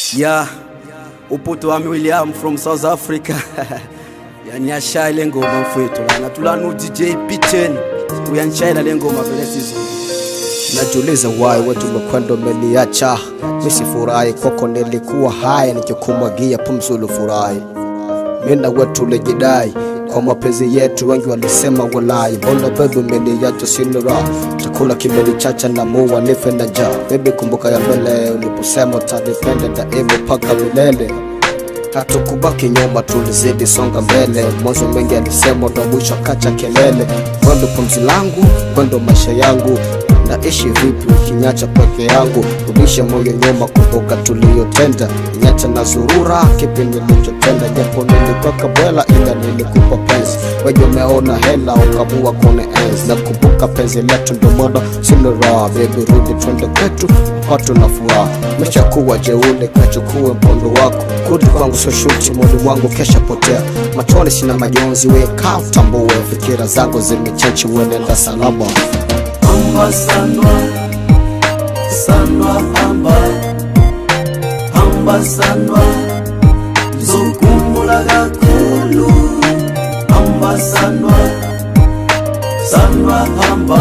Yeah, uputo wami William from South Africa. yani ashaya le ngoma mfowethu lana tulana DJ P10 uyanishayela le ngoma vele sizwe. Najiuliza why watu umekwenda umeniacha, misifurahi kwako, nilikuwa haya nikikumwagia pumzulu furahi. Mina wetu ulijidai kwa mapenzi yetu, wengi walisema walai, mbona bebe umeniacha sina raha, chakula kimenichacha na mua nife na njaa. Baby kumbuka ya mbele uliposema utanipenda daima mpaka milele hatukubaki nyuma, tulizidi songa mbele. Mwanzo mengi alisema, ndo mwisho kacha kelele. Kwendo pumzi langu, kwendo maisha yangu, naishi vipi ukinyacha peke yangu? Rudisha moyo nyuma, kumbuka tuliyotenda. Nyacha na zurura, kipi nilichotenda? Japo nilikuwa kabwela, ila nilikupa penzi. Wewe umeona hela, ukamua kone enzi. Nakumbuka penzi letu, ndo maana sina raha. Baby rudi twende kwetu, watu na furaha. Meshakuwa jeule, kachukue mpondo wako. Kurudi kwangu sio shuti, mwili wangu kesha potea. Machoni sina majonzi, weka utambue. Fikira zangu zimechachi, uenenda salama. Amba sanwa, sanwa amba, amba sanwa, zokumula kakhulu. Amba sanwa, sanwa amba,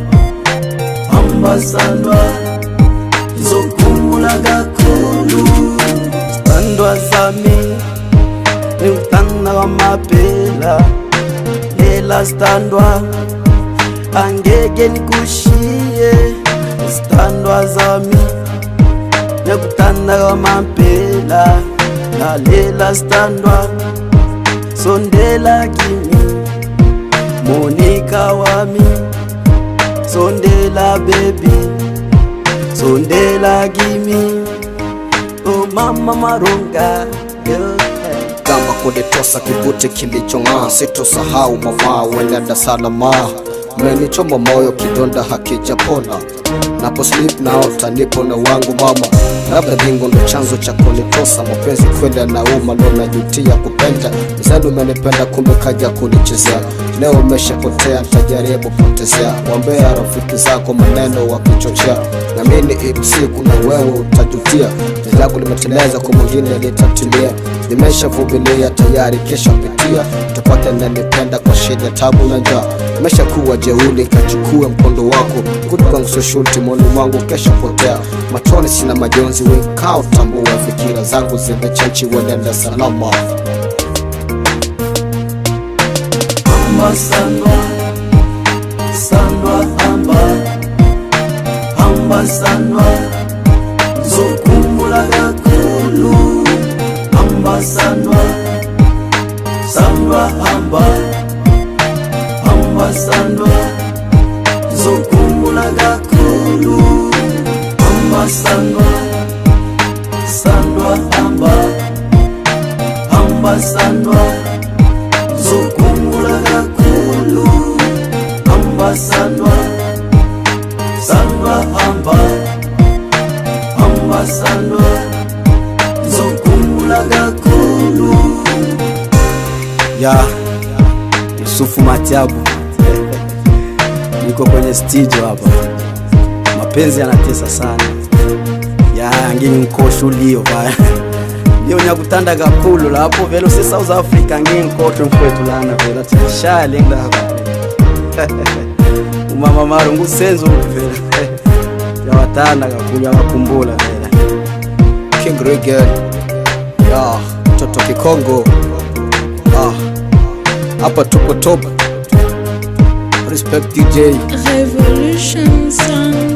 amba sanwa, zokumula kakhulu. Standwa zami, niutanda wamaphela, lela standwa angeke nikushiye isithandwa zami nekuthanda kwamampela lalela sithandwa sondela kimi monika wami sondela bebi sondela kimi o mama maronga yeah. kama kunitosa kibuti kilichong'aa, sitosahau mama, uenenda salama. Umenichoma moyo, kidonda hakijapona. Napo sleep naota nipo na wangu mama, labda bingo ndo chanzo cha kunitosa. Mapenzi kwenda nauma, ndo najutia kupenda. Mzani umenipenda, kumbe kaja kunichezea. Leo umeshapotea, tajaribu potezea. Wambea rafiki zako maneno wakichochea, namini ipo siku na wewe utajutia. Penzi langu limeteleza, kwa mwingine litatilia. Nimeshavumilia tayari, kesha pitia. Utapata nanipenda kwa shida, tabu na njaa. Umeshakuwa jeuli, kachukue mkondo wako. Kurudi kwangu sio shurti, mwoni mwangu kesha potea. Machoni sina majonzi, wekao tambua. Fikira zangu zimechachi, wenenda salama. amba sanwa sanwa amba amba sanwa zokumula kakhulu amba sanwa sanwa amba amba sanwa zokumula kakhulu amba sanwa sanwa amba amba sanwa zokumula kakhulu amba sanwa sanwa amba amba sanwa zokumula kakhulu ya Yusufu Matiabu niko kwenye studio hapa mapenzi yanatesa sana ya ngini nkosho ulio baya iyo nyakutanda kakhulu lapho vele use South Africa nginkotho mfowethu lana vele athi shaya ngidaba umama maro ngusenzo vele yawathanda kakhulu yakakhumbula vele King Regan, ya mtoto Kikongo, ah, hapa tupo top. Respect DJ. Revolution Sound.